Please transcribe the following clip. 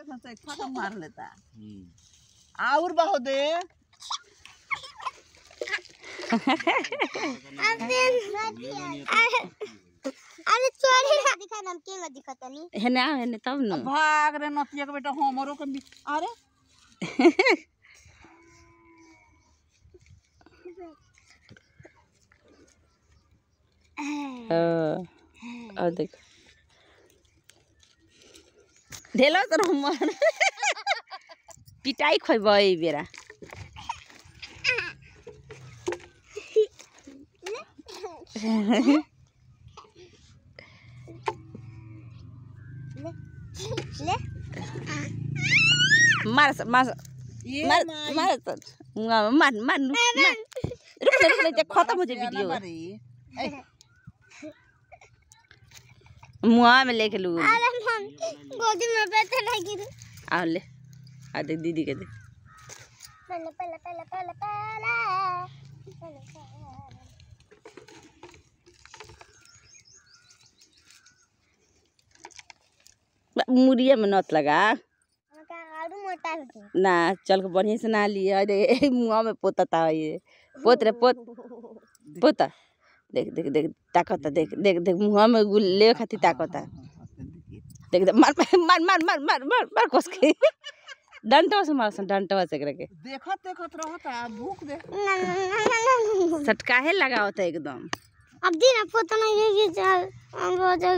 देखो तो एक फाटा मार लेता हम्म। और बहु दे अरे चोरी ना दिखा नाम के दिखता नहीं हेने आ हेने तब न भाग रे नतिया के बेटा हमरो के भी अरे ओ और देख ढेलो तर हमर पिटाई खोइब ई बेरा ले मार मार ये मार माई मार त मार मार मार मार रुक जा, रुक जा, जा, खत्म हो जाए जाना वीडियो बारी। ए, मुआ में लेके लू अरे हम गोदी में बैठे लगी आ ले आ देख दीदी के देख पहले पहले पहले पहले पहले पहले मुड़िए में नत लगा का आलू मोटा होती ना चल के बढ़िया से ना लिए अरे मुआ में पोतता ये पोत रे पोत पोता देख देख देख ताकता देख देख देख मुआ में गुल ले खाती ताकता देख देख मार मार मार मार मार मार मार कोस के डंटवा से मार डंटवा से करके देखत देखत रहता भूख दे ना ना ना ना सटकाहे लगावता एकदम अब दिन पोता नहीं ये चल हम बहुत